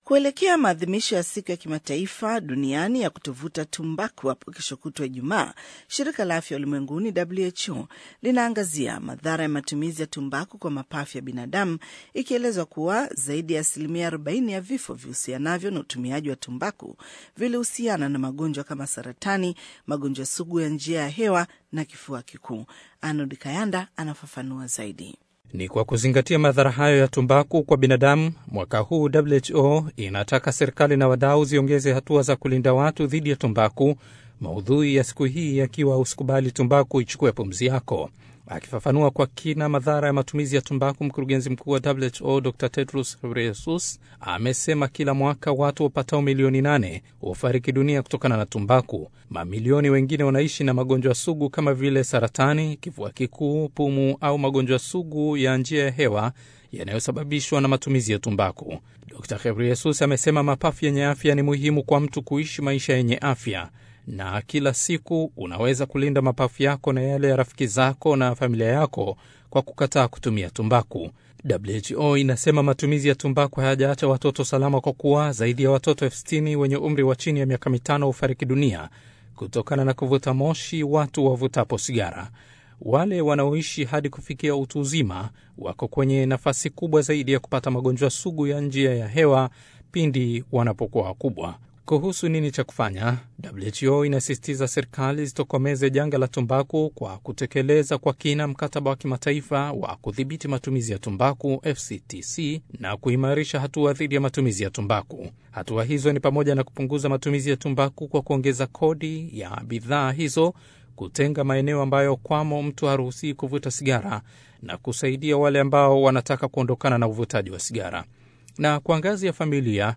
Kuelekea maadhimisho ya siku ya kimataifa duniani ya kutovuta tumbaku hapo kesho kutwa Ijumaa, shirika la afya ulimwenguni WHO linaangazia madhara ya matumizi ya tumbaku kwa mapafu ya binadamu, ikielezwa kuwa zaidi ya asilimia 40 ya vifo vihusianavyo na utumiaji wa tumbaku vilihusiana na magonjwa kama saratani, magonjwa sugu ya njia ya hewa na kifua kikuu. Arnold Kayanda anafafanua zaidi. Ni kwa kuzingatia madhara hayo ya tumbaku kwa binadamu, mwaka huu WHO inataka serikali na wadau ziongeze hatua za kulinda watu dhidi ya tumbaku, maudhui ya siku hii yakiwa usikubali tumbaku ichukue pumzi yako. Akifafanua kwa kina madhara ya matumizi ya tumbaku, mkurugenzi mkuu wa WHO Dr Tedros Ghebreyesus amesema kila mwaka watu wapatao milioni nane hufariki dunia kutokana na tumbaku. Mamilioni wengine wanaishi na magonjwa sugu kama vile saratani, kifua kikuu, pumu au magonjwa sugu ya njia ya hewa yanayosababishwa na matumizi ya tumbaku. Dr Ghebreyesus amesema mapafu yenye afya ni muhimu kwa mtu kuishi maisha yenye afya na kila siku unaweza kulinda mapafu yako na yale ya rafiki zako na familia yako kwa kukataa kutumia tumbaku. WHO inasema matumizi ya tumbaku hayajaacha watoto salama, kwa kuwa zaidi ya watoto elfu sitini wenye umri wa chini ya miaka mitano hufariki dunia kutokana na kuvuta moshi watu wavutapo sigara. Wale wanaoishi hadi kufikia utu uzima wako kwenye nafasi kubwa zaidi ya kupata magonjwa sugu ya njia ya hewa pindi wanapokuwa wakubwa. Kuhusu nini cha kufanya, WHO inasisitiza serikali zitokomeze janga la tumbaku kwa kutekeleza kwa kina mkataba wa kimataifa wa kudhibiti matumizi ya tumbaku FCTC na kuimarisha hatua dhidi ya matumizi ya tumbaku. Hatua hizo ni pamoja na kupunguza matumizi ya tumbaku kwa kuongeza kodi ya bidhaa hizo, kutenga maeneo ambayo kwamo mtu haruhusii kuvuta sigara na kusaidia wale ambao wanataka kuondokana na uvutaji wa sigara. Na kwa ngazi ya familia,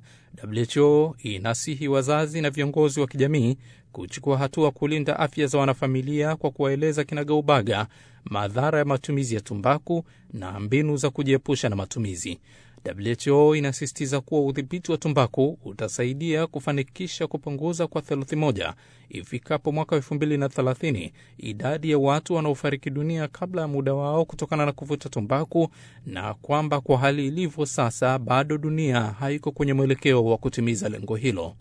WHO inasihi wazazi na viongozi wa kijamii kuchukua hatua kulinda afya za wanafamilia kwa kuwaeleza kinagaubaga madhara ya matumizi ya tumbaku na mbinu za kujiepusha na matumizi. WHO inasisitiza kuwa udhibiti wa tumbaku utasaidia kufanikisha kupunguza kwa theluthi moja ifikapo mwaka wa 2030 idadi ya watu wanaofariki dunia kabla ya muda wao kutokana na kuvuta tumbaku, na kwamba kwa hali ilivyo sasa bado dunia haiko kwenye mwelekeo wa kutimiza lengo hilo.